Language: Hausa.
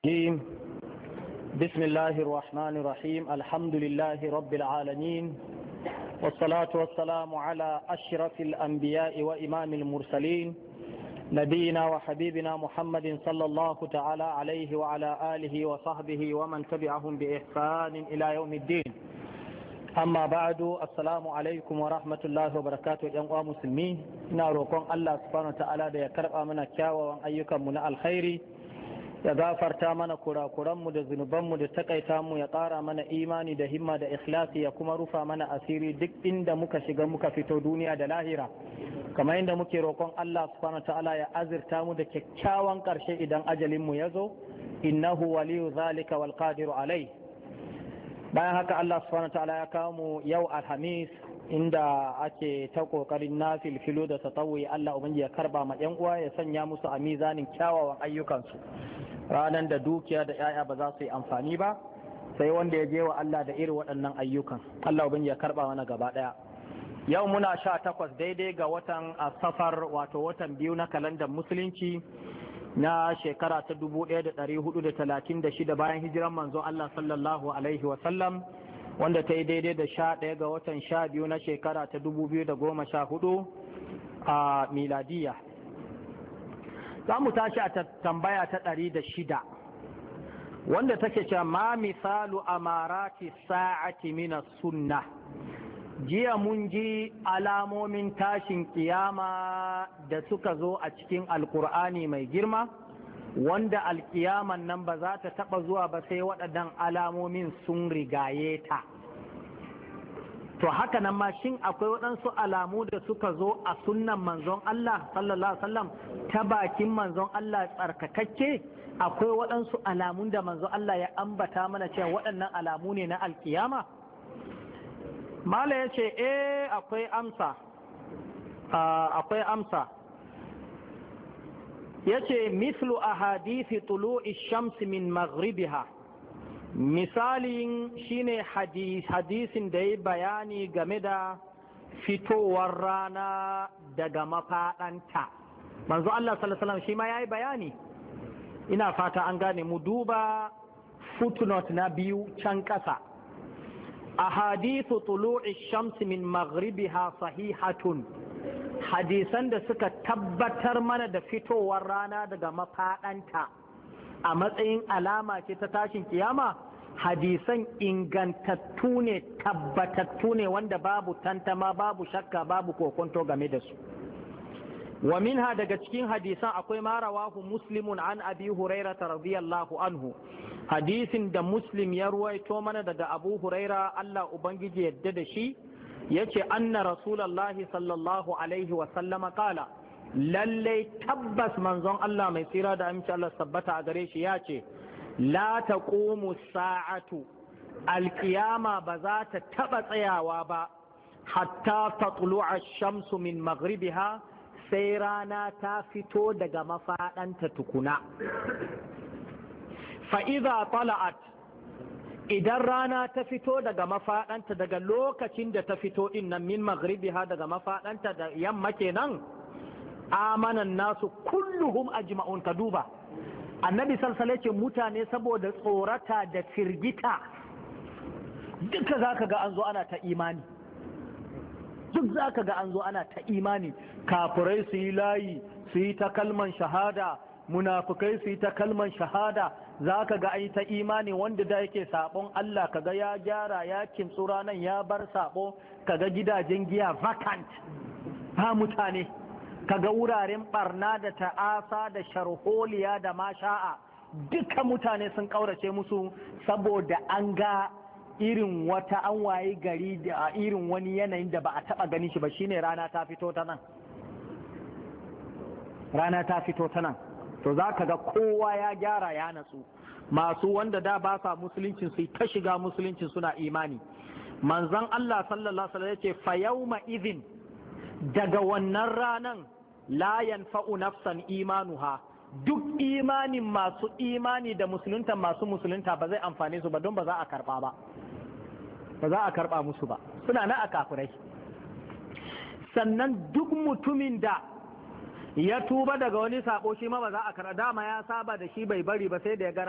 الرجيم بسم الله الرحمن الرحيم الحمد لله رب العالمين والصلاة والسلام على أشرف الأنبياء وإمام المرسلين نبينا وحبيبنا محمد صلى الله تعالى عليه وعلى آله وصحبه ومن تبعهم بإحسان إلى يوم الدين amma ba'du assalamu alaikum wa rahmatullahi wa barakatuh yan uwa musulmi ina roƙon Allah subhanahu ta'ala da ya karba mana kyawawan ayyukan mu na alkhairi ya gafarta mana kurakuran mu da zunuban mu da takaita mu ya ƙara mana imani da himma da ikhlasi ya kuma rufa mana asiri duk inda muka shiga muka fito duniya da lahira kamar inda muke roƙon Allah subhanahu ta'ala ya azirta mu da kyakkyawan ƙarshe idan ajalin mu ya zo innahu waliyu zalika wal qadiru alai bayan haka Allah subhanahu ta'ala ya kawo mu yau alhamis inda ake ta kokarin na filfilo da tatawui Allah ubangi ya karba ma yan uwa ya sanya musu a mizanin kyawawan ayyukansu ranar da dukiya da yaya ba za su yi amfani ba sai wanda ya je wa Allah da irin waɗannan ayyukan Allah ubangi ya karba mana gaba ɗaya yau muna sha takwas daidai ga watan safar wato watan biyu na kalandar musulunci na shekara ta 1436 bayan hijiran manzon Allah sallallahu Alaihi wasallam wanda ta yi daidai da sha ɗaya ga watan sha biyu na shekara ta 2014 a miladiya. Za mu tashi a tambaya ta ɗari da shida wanda take cewa ma misalu amarati sa'ati mina sunna jiya mun ji alamomin tashin kiyama da suka zo a cikin alkur'ani mai girma wanda alkiyaman nan ba za ta taba zuwa ba sai waɗannan alamomin sun rigaye ta to haka nan ma shin akwai waɗansu alamu da suka zo a sunnan manzon Allah sallallahu alaihi wasallam ta bakin manzon Allah tsarkakakke akwai waɗansu alamun da manzon Allah ya ambata mana cewa waɗannan alamu ne na alkiyama mala ya ce eh akwai amsa akwai amsa ya ce mislu a hadithi tulu'i shamsi min maghribiha misalin shine hadisin da ya bayani game da fitowar rana daga mafaɗanta manzo Allah sallallahu shi ma ya yi bayani ina fata an gane mu duba footnote na biyu can ƙasa أحاديث طلوع الشمس من مغربها صحيحة hadisan da suka tabbatar mana da fitowar rana daga mafaɗanta a matsayin alama ce ta tashin kiyama hadisan ingantattu ne tabbatattu ne wanda babu tantama babu shakka babu kokonto game da su wa minha daga cikin hadisan akwai ma rawahu muslimun an abi hurairata radiyallahu anhu hadisin da muslim ya ruwaito mana daga abu huraira Allah ubangiji yadda da shi ya ce anna rasulallahi sallallahu alaihi wasallama kala lallai tabbas manzon Allah mai tsira da aminci Allah tabbata a gare shi ya ce la taqumu sa'atu alkiyama ba za ta taba tsayawa ba hatta tatlu'a shamsu min maghribiha sai rana ta fito daga mafaɗanta tukuna fa'iza tala'at idan rana ta fito daga mafaɗanta daga lokacin da ta fito ɗin nan min maghribi ha daga mafaɗanta da yamma kenan amanan nasu kulluhum ajma'un ka duba annabi salsale ce mutane saboda tsorata da firgita duka za ka ga an zo ana ta imani duk za ka ga an zo ana ta imani kafirai su yi layi su yi ta kalman shahada munafukai su yi ta kalman shahada za ka ga ai ta imani wanda da yake sabon Allah kaga ya gyara ya kintsu ranan ya bar sabo kaga gidajen giya vacant ba mutane kaga wuraren barna da ta'asa da sharholiya da masha'a duka mutane sun kaurace musu saboda an ga irin wata an waye gari da irin wani yanayin da ba a taba ganin shi ba shine rana ta fito ta nan rana ta fito ta nan to za ka ga kowa ya gyara ya natsu masu wanda da ba sa musuluncin su ta shiga musuluncin suna imani manzon Allah sallallahu alaihi wasallam yace fa yawma idhin daga wannan ranan la yanfa'u nafsan imanuha duk imanin masu imani da musulunta masu musulunta ba zai amfane su ba don ba za a karba ba ba za a karba musu ba suna na a kafirai sannan duk mutumin da ya tuba daga wani sako shi ma ba za a kara dama ya saba da shi bai bari ba sai da ya gara